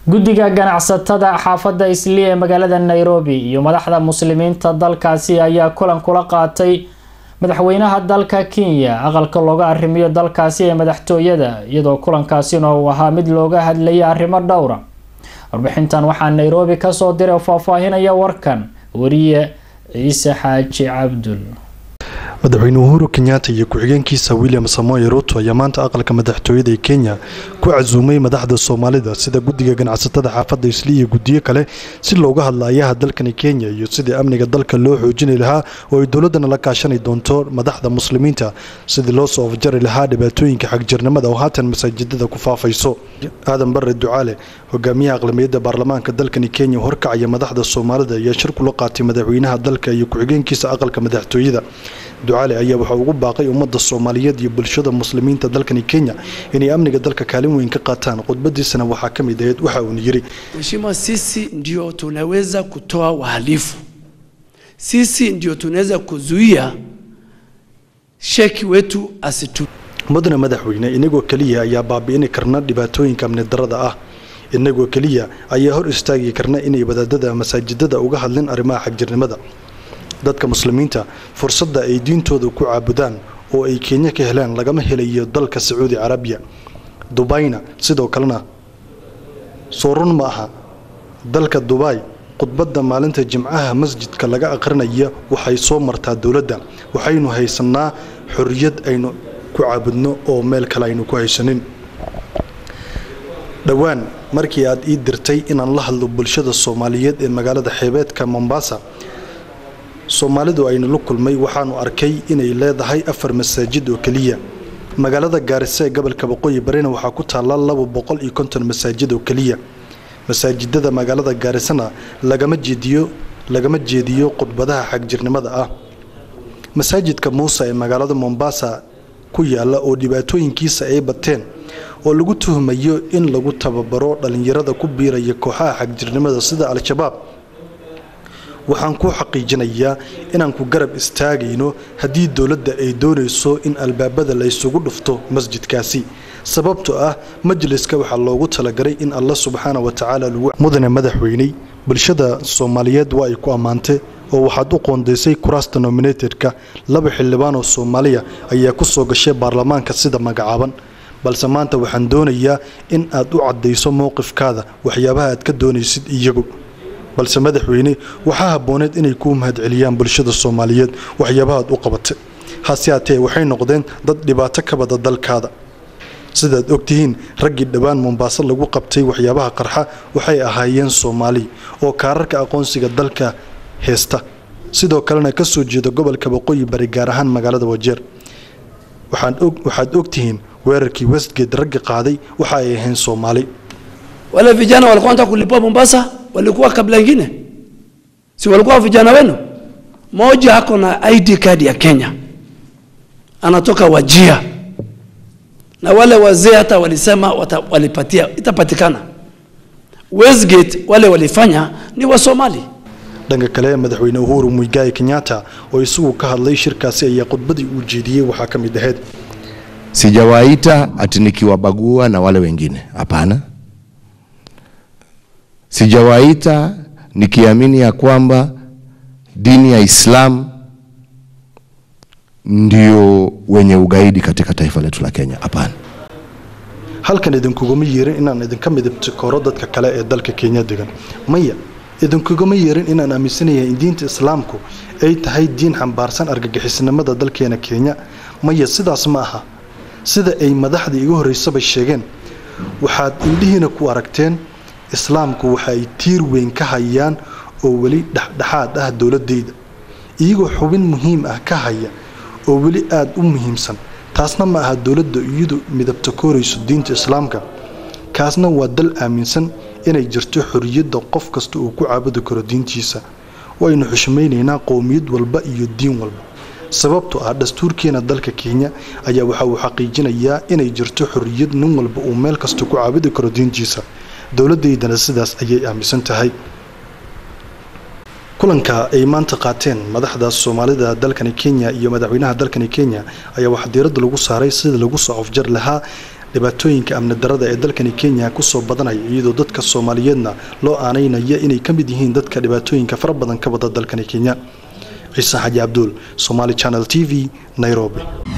guddiga ganacsatada xaafadda islii ee magaalada nairobi iyo madaxda muslimiinta dalkaasi ayaa kulan kula qaatay madaxweynaha dalka kenya aqalka looga arrimiyo dalkaasi ee madaxtooyada iyadoo kulankaasina uu ahaa mid looga hadlayay arrimo dhowra warbixintan waxaa nairobi kasoo diray oo faahfaahinaya warkan wariye ciise xaaji cabdul madaxweyne uhuru kenyatta iyo ku-xigeenkiisa william samoe ruto ayaa maanta aqalka madaxtooyada ee kenya ku casuumay madaxda soomaalida sida guddiga ganacsatada xaafadda isli iyo guddiyo kale si looga hadla ayaha dalkani kenya iyo sidii amniga dalka loo xoojini lahaa oo ay dowladana la kaashani doonto madaxda muslimiinta sidii loo soo afjari lahaa dhibaatooyinka xagjirnimada oo haatan masaajidada ku faafayso aadan bare ducaale hogaamiyaha aqlamiyadda baarlamaanka dalkani kenya horkacaya madaxda soomaalida ayaa shir kula qaatay madaxweynaha dalka iyo ku-xigeenkiisa aqalka madaxtooyada ducaale ayaa waxaa ugu baaqay ummadda soomaaliyeed iyo bulshada muslimiinta dalkani kenya inay amniga dalka kaalin weyn ka qaataan khudbadiisana waxaa ka mid ahayd waxa uuna yidhi Mheshimiwa, sisi ndio tunaweza kutoa wahalifu, sisi ndio tunaweza kuzuia sheki wetu asitu mudane madaxweyne inagoo keliya ayaa baabi'ini karna dhibaatooyinka amni darada ah inagoo keliya ayaa hor istaagi karna inay wadaadada masaajidada uga hadlin arrimaha xagjirnimada dadka muslimiinta fursadda ay diintooda ku caabudaan oo ay kenya ka helaan lagama helayo dalka sacuudi carabiya dubayna sidoo kalena soo run ma aha dalka dubay khudbadda maalinta jimcaha masjidka laga aqrinaya waxay soo martaa dowladda waxaynu haysanaa xorriyad aynu ku caabudno oo meel kale aynu ku haysanin dhowaan markii aad ii dirtay inaan la hadlo bulshada soomaaliyeed ee magaalada xeebeedka mombasa soomaalidu aynu la kulmay waxaanu arkay inay leedahay afar masaajid oo keliya magaalada gaarisa ee gobolka waqooyi barina waxaa ku taalla laba boqol iyo konton masaajid oo keliya masaajidada magaalada gaarisana lagama jeediyo lagama jeediyo khudbadaha xagjirnimada ah masaajidka muuse ee magaalada mombasa ku yaala oo dhibaatooyinkiisa ay bateen oo lagu tuhmayo in lagu tababaro dhallinyarada ku biiraya kooxaha xagjirnimada sida al-shabaab waxaan ku xaqiijinayaa inaan ku garab istaagayno haddii dowladda ay doonayso in albaabada la ysugu dhufto masjidkaasi sababtoo ah majliska waxaa loogu talagalay in alla subxaana wa tacaala lagu mudane madaxweyney bulshada soomaaliyeed waa ay ku ammaantay oo waxaad u qoondaysay kuraasta nominated-ka laba xildhibaan oo soomaaliya ayaa ku soo gashay baarlamaanka sida magacaaban balse maanta waxaan doonayaa in aad u caddayso mowqifkaada waxyaabaha aad ka doonaysid iyagu balse madaxweyne waxaa habbooneed inay kuu mahadceliyaan bulshada soomaaliyeed waxyaabahaad u qabatay hase haatee waxay noqdeen dad dhibaato ka bada dalkaada sidaad ogtihiin raggii dhowaan mombaaso lagu qabtay waxyaabaha qarxa waxay ahaayeen soomaali oo kaararka aqoonsiga dalka heesta sidoo kalena ka soo jeeda gobolka waqooyi bari gaar ahaan magaalada wajeer waxaad ogtihiin weerarkii westgate raggi qaaday waxa ay ahayn soomaali wale vijana walikuwa wanataka kulipua Mombasa, walikuwa kabla ingine, si walikuwa vijana wenu? Moja ako na ID card ya Kenya, anatoka Wajia, na wale wazee hata walisema wata, walipatia itapatikana. Westgate wale walifanya ni Wasomali. dhanka kale madaxweyne uhuru muigai kenyatta oo isagu ka hadlay shirkaasi ayaa khudbadii uu jeediyey waxaa ka mid ahayd sijawaita ati nikiwabagua na wale wengine, hapana. Sijawaita nikiamini ya kwamba dini ya Islam ndio wenye ugaidi katika taifa letu la Kenya, hapana. halkan idinkuguma yeerin inaan idinka midabtikoro dadka kale ee dalka kenya degan maya idinkuguma yeerin inaan aaminsanayahay in diinta islaamku ay tahay diin xambaarsan argagixisnimada dalkeena kenya maya sidaas ma aha sida ay madaxda iga horreysaba sheegeen waxaad indhihiina ku aragteen islaamku waxa ay tiir weyn ka hayaan oo weli dhexdhexaad ah dowladeyda iyagoo xubin muhiim ah ka haya oo weli aada u muhiimsan taasna ma aha dowladda iyadu midabta koorayso diinta islaamka kaasna waa dal aaminsan inay jirto xorriyadda qof kasta uu ku caabudi karo diintiisa waynu xushmaynaynaa qowmiyad walba iyo diin walba sababtoo ah dastuurkeena dalka kenya ayaa waxa uu xaqiijinayaa inay jirto xorriyad nin walba uu meel kasta ku caabudi karo diintiisa dowladeydana sidaas ayay aaminsan tahay kulanka ay maanta qaateen madaxda soomaalida dalkani kenya iyo madaxweynaha dalkani kenya ayaa waxaa diiradda lagu saaray sida lagu soo afjar lahaa dhibaatooyinka amni darada ee dalkani kenya kusoo badanaya iyadoo dadka soomaaliyeedna loo aanaynaya inay ka mid yihiin dadka dhibaatooyinka fara badan ka wada dalkani kenya ciise xaji cabduul somaali channel t v nairobi